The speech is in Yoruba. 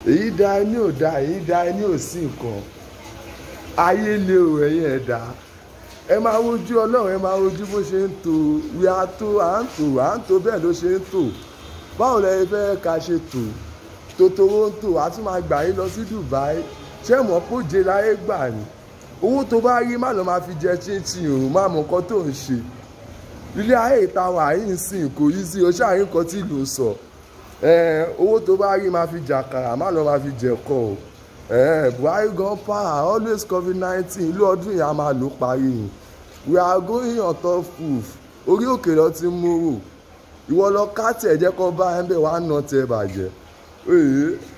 èyí da ẹni ò da èyí da ẹni ò sí nǹkan ayé lé o ẹ̀yin ẹ̀dá ẹ máa wojú ọlọ́run ẹ máa wojú bó ṣe ń tò wí á tó à ń tò à ń tò bẹ́ẹ̀ ló ṣe ń tò báwo lẹ fẹ́ ká ṣe tò tòtòrò ń tò á tún máa gbà yín lọ sí Dubai ṣé mọ̀ póje láyé gbà ní owó tó bá rí má lọ máa fi jẹ chinchin o má mọ nǹkan tó ń ṣe ilé ayé ìta wà yìí ń sìn kò yí sí o ṣáà rí nǹkan tí ìlú sọ owó tó bá rí máa fi jàkàrà má lọ máa fi jẹ̀kọ o Buhari gan power always covid nineteen ìlú ọdún yìí a máa lò parí yìí we are going on top roof orí òkè lọ ti mú rò ìwọ lọ ká tẹ̀ jẹ́ kó bá ẹ̀ ń bẹ̀ wá nà tẹ̀ bàjẹ́